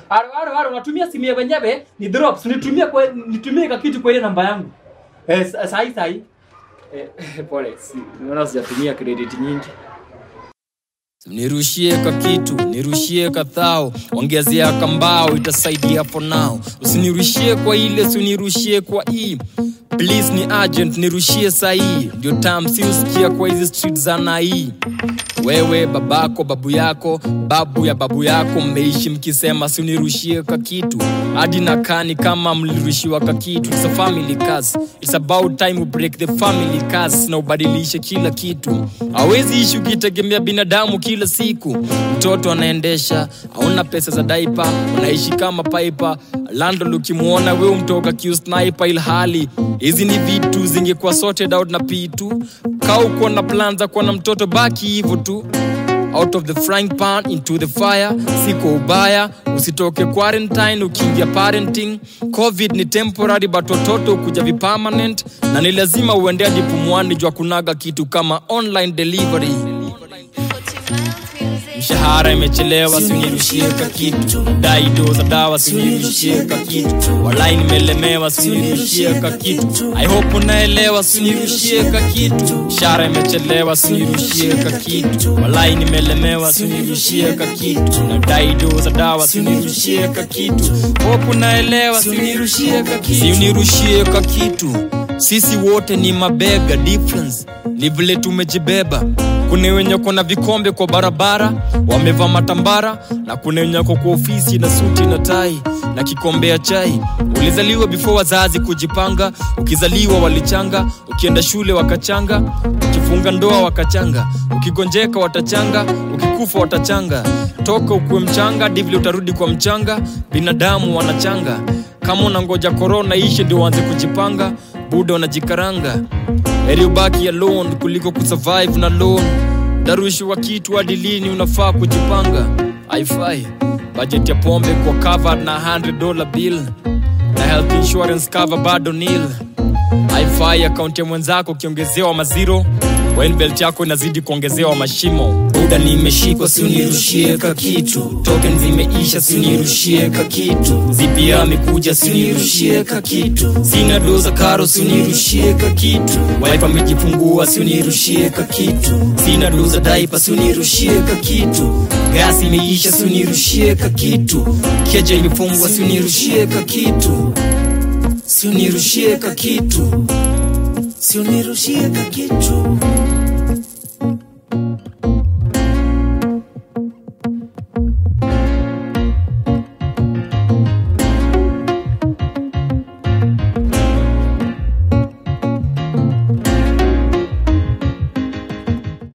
Aro aro aro unatumia simu ya wenyewe ni drops. Nitumie kwa nitumie ka kitu kwa ile namba yangu. Eh sa- sahi sahi. Eh pole. Si, Unaona sijatumia credit nyingi. nirushie ka kitu nirushie kathao ongezea kambao itasaidia for now usinirushie kwa ile usinirushie kwa hii please ni agent nirushie sahii ndio tam si usikia kwa hizi street za nai wewe babako babu yako babu ya babu yako mmeishi mkisema si unirushie ka kitu hadi nakani kama mlirushiwa ka kitu It's a family curse. It's about time we break the family curse na ubadilishe kila kitu hawezi ishi ukitegemea binadamu kila siku mtoto anaendesha hauna pesa za daipa unaishi kama paipa landol ukimwona we umtoka kiusnipe ilhali hizi ni vitu zingekuwa sorted out na pitu kaa uko na plan za kuwa na mtoto baki hivyo tu out of the frying pan into the fire siko ubaya usitoke quarantine ukiingia parenting covid ni temporary but watoto kuja vipermanent na ni lazima uende hadi pumwani jua kunaga kitu kama online delivery mshahara imechelewa sinirushie ka kitu daido za dawa sinirushie ka kitu walai nimelemewa sinirushie ka kitu i hope unaelewa sinirushie ka kitu mshahara imechelewa sinirushie ka kitu walai nimelemewa sinirushie ka kitu na daido za dawa sinirushie ka kitu hope unaelewa sinirushie ka kitu sinirushie ka kitu sisi wote ni mabega difference ni vile tumejibeba kuna wenye kona vikombe kwa barabara wamevaa matambara na kuna wenye wako kwa ofisi na suti na tai na kikombe ya chai ulizaliwa before wazazi kujipanga ukizaliwa walichanga ukienda shule wakachanga ukifunga ndoa wakachanga ukigonjeka watachanga ukikufa watachanga toka ukuwe mchanga hadi vile utarudi kwa mchanga binadamu wanachanga kama unangoja korona ishe ndio uanze kujipanga buda unajikaranga heri ubaki alone kuliko kusurvive na loan darushi wa kitu hadi lini unafaa kujipanga haifai budget ya pombe kwa covered na 100 dollar bill na health insurance cover bado nil haifai akaunti ya mwenzako ukiongezewa maziro wenbelt yako inazidi kuongezewa mashimo buda nimeshikwa siunirushie ka kitu token zimeisha siunirushie ka kitu zipia amekuja siunirushie ka kitu sina doza karo siunirushie ka kitu wife amejifungua siunirushie ka kitu sina doza daipa siunirushie ka kitu gasi imeisha siunirushie ka kitu keja imefungwa siunirushie ka kitu siunirushie ka kitu siunirushie ka kitu